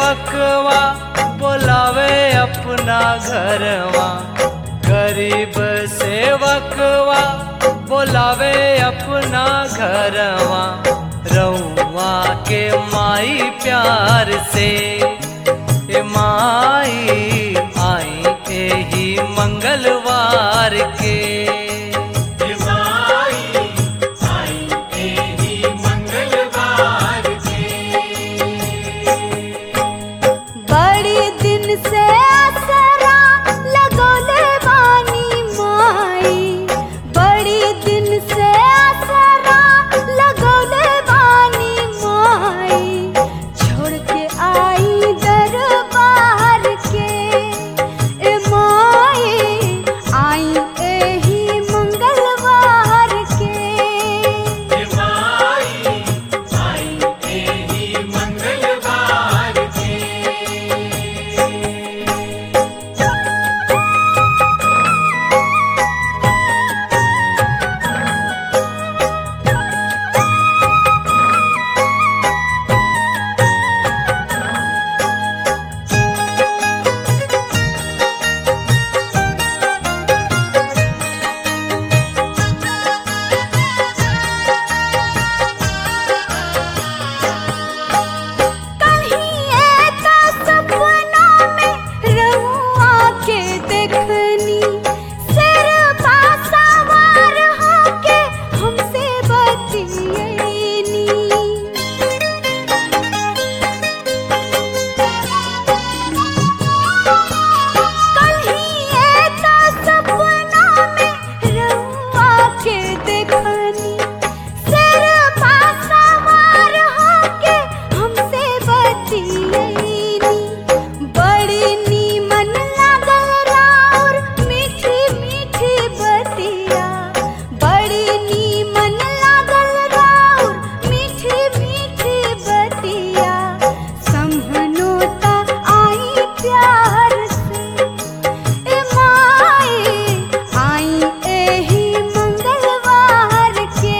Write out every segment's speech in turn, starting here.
सेवकवा बोलावे अपना घरवा गरीब सेवकवा बोलावे अपना घरवा रउआ के माई प्यार से ए माई आई एही मंगलवार के बड़ी दिन से असरा लगोले बानी माई बड़ी दिन से असरा लगोले बानी माई छोड़ के आई दरबार के ए माई आई एही मंगलवार के कहीं ऐसा सपना में रहुआ के देखनी सिर सवार होके हमसे बतियनी कहीं ऐसा सपना में रहुआ के देखनी सिर सवार होके हमसे बतियनी बड़ी नीमन लागल राउर मीठी मीठी बतिया बड़ी नीमन लागल राउर मीठी मीठी बतिया समहनोता आई प्यार से ए माई आई एही मंगलवार के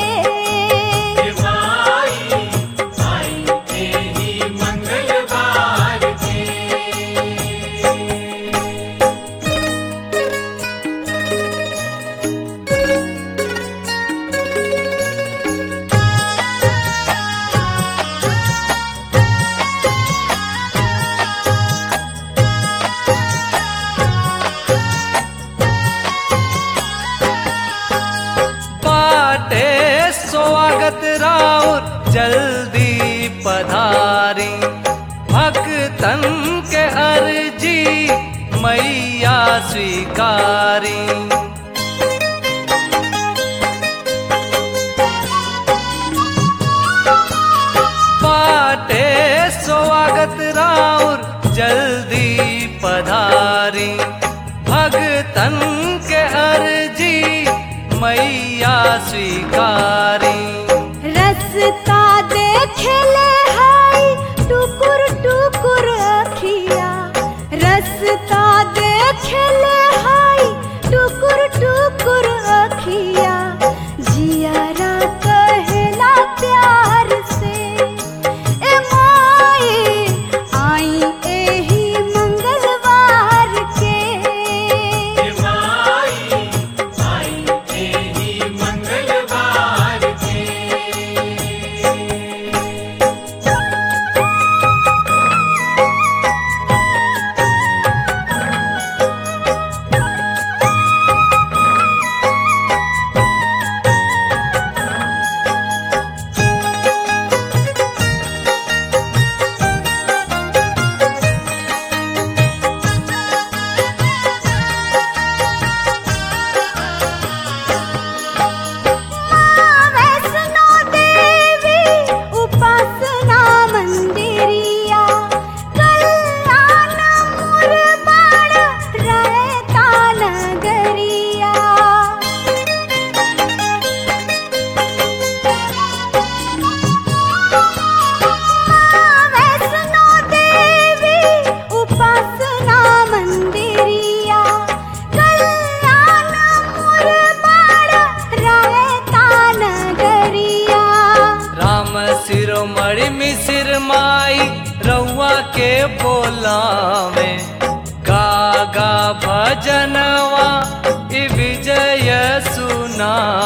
बाटे स्वागत राउर जल्दी पधारी भक्तन के अर्जी मैया स्वीकारी बाटे स्वागत राउर जल्दी पधारी भगतन के अर्जी मैया स्वीकारी रस्ता देखले हाय टुकुर टुकुर अखिया रस्ता देखले हाय टुकुर टुकुर अखिया जियारा कहला प्यार से ए माई आई एही मंगलवार के वैष्णो देवी उपासना मंदिरिया कल्याण मुरबाड़ रहता नगरिया वैष्णो देवी उपासना मंदिरिया कल्याण मुरबाड़ रहता नगरिया राम सिरोमणि मिसिर माई रउआ के बोलावे गागा भजनवा इ विजय सुना